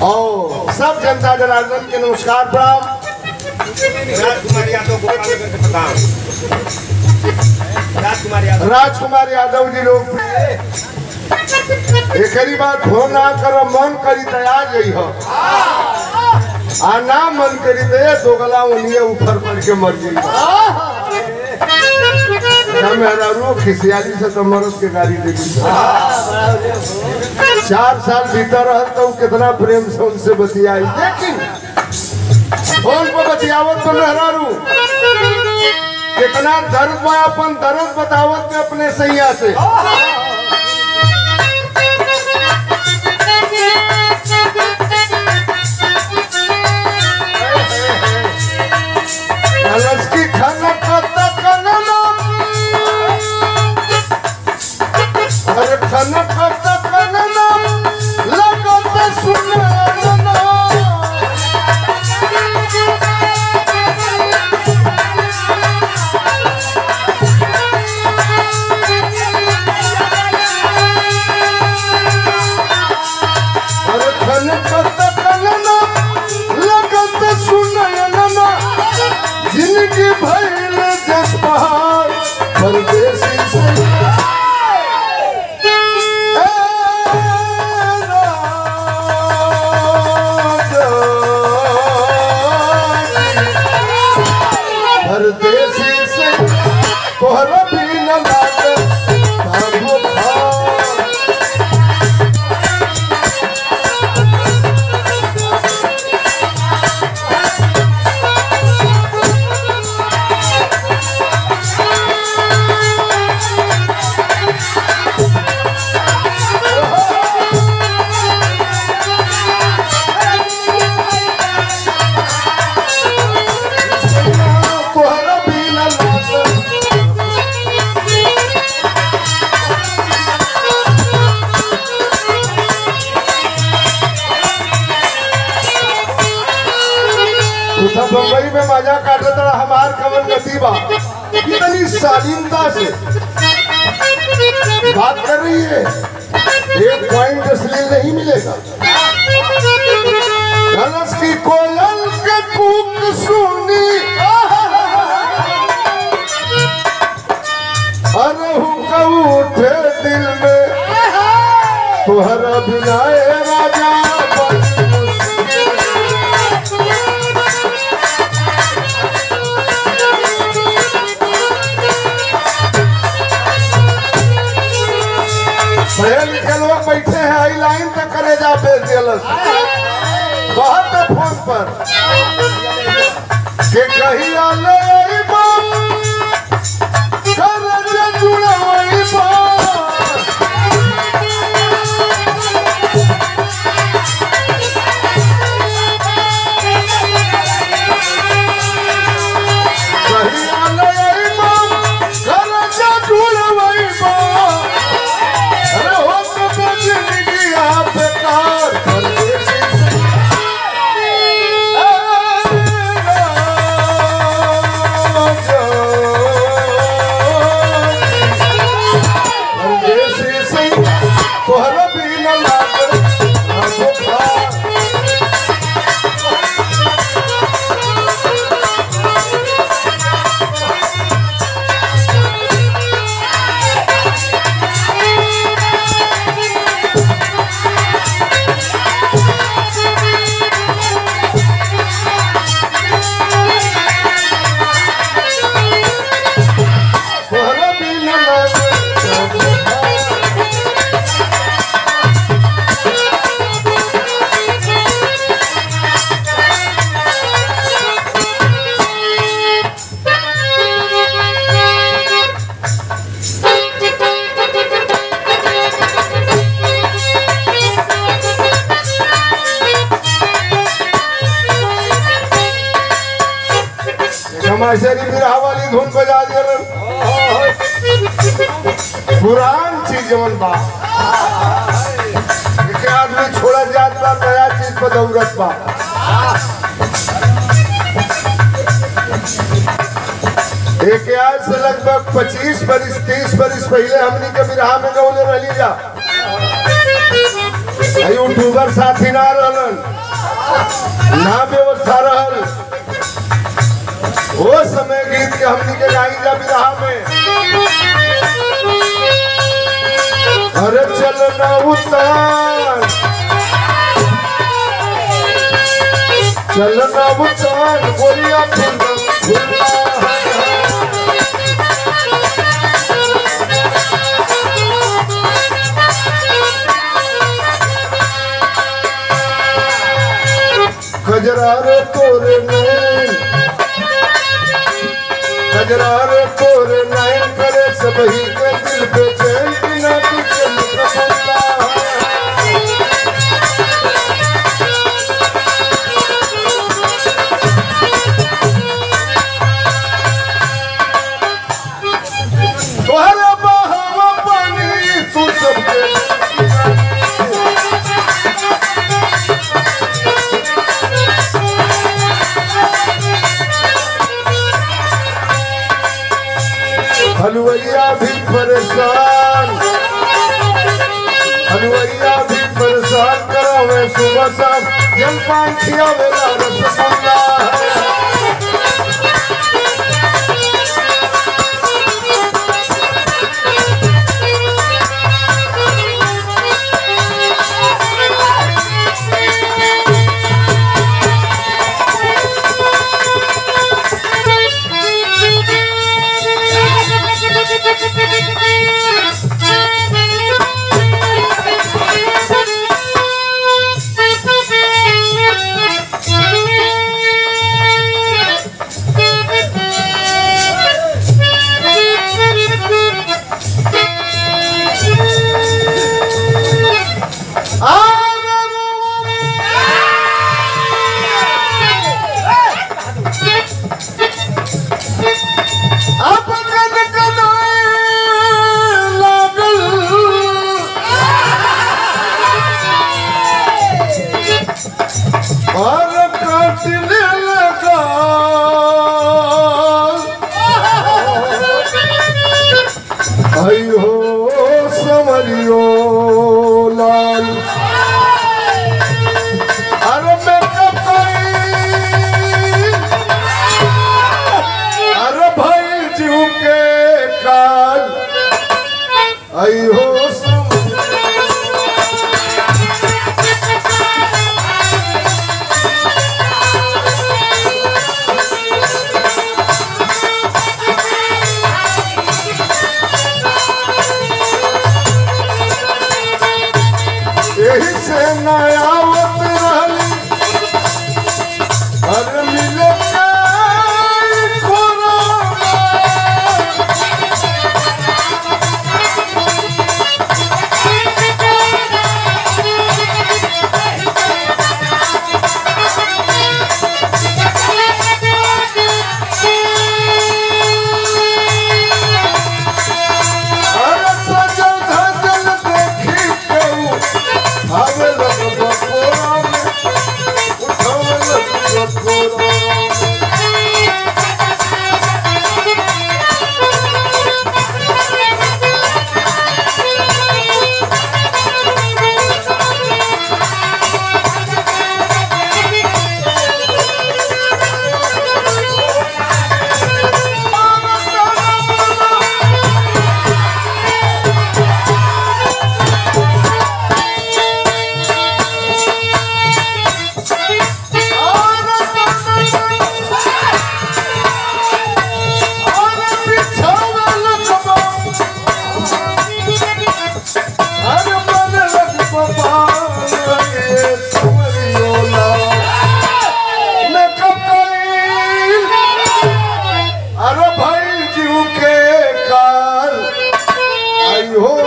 और सब जनता जनार्दन के नमस्कार प्रणाम राजकुमार यादव गोपालगंज के प्रधान राजकुमार यादव राजकुमार यादव जी लोग एकरी बात हो ना कर मन करी तया जई हो आ ना मन करी तो ये दोगला उनिए ऊपर पड़ के मर गई मेरा रू खिसियाली से तो मरद के गाड़ी दे दी चार साल भीतर रहल तो कितना प्रेम से उनसे बतियाई लेकिन फोन पर बतियावत तो मेहरारू कितना दर्द में अपन दर्द बतावत में अपने सैया से कलश की खनक तक कनलो अरे खनक तक कनलो लगत सुनलो अरे खनक तक कनलो लगत सुनलो जिनकी भैल जस पहाड़ परदेसी से परदेसी से तोहरा भी न लागे भागो भाग तोहरा भी न लागे उठा बम्बई में मजा काटे तड़ा हमार कमल गति बा इतनी शालीनता से बात कर रही है एक पॉइंट अश्लील नहीं मिलेगा कलश की कोयल के कूक सुनी अरे हुक्का उठे दिल में तुहरा बिना ए राजा बड़ी मुश्किल। पढ़े लिखे लोग बैठे हैं आई लाइन तक करे जा भेज दिलस बहुत है फोन पर के कही आले अइबा, करज जुड़वइबा। कही आले अइबा, करज जुड़वइबा। अरे हो तो बजनी दिया बेकार परदेसी से। परदेसी से तोहरा भी न लागे आगो खा। तोहरा भी न लागे आगो खा। हमारी बिरहा वाली धुन बजा दिया पुरान चीज जवन बा एक आदमी छोड़ा जात बा नया चीज पर दौड़त बा एक आज से लगभग 25 बरिस 30 बरिस पहले हमनी के बिरहा में गौले रही जा यूट्यूबर साथी ना रहलन ना व्यवस्था रहल वो समय गीत के हमनी के गाई जा बिरहा में अरे चल ना उतार चल ना उतार बोलिया फुल फुल्ला खजरा रे तोरे नैन खजरा रे तोरे नैन करे सबही के दिल पे चैन बिना तुझे मुकम्मला तोहरा बहावा पानी तू सबके हलवैया भी परेशान हलवैया भी परेशान करावे सुबह शाम जलपान खियावेला रसगुल्ला अपन कनाए लागल और काटने लगा आई हो समरियो लाल अरे मैं कब अरे भाई जीव के काल आई हो सम यही से नयावत रहली हर मिले के खोराबा। अरे सजल धजल देखी केहू, आवे लग बकोरा में, उठावे लग बकोरा में। अरे बिछावे लग बा- अरे मन लग बपान रे सुमरियोला। मैं कब करील? अरे भाई जीव के काल आई हो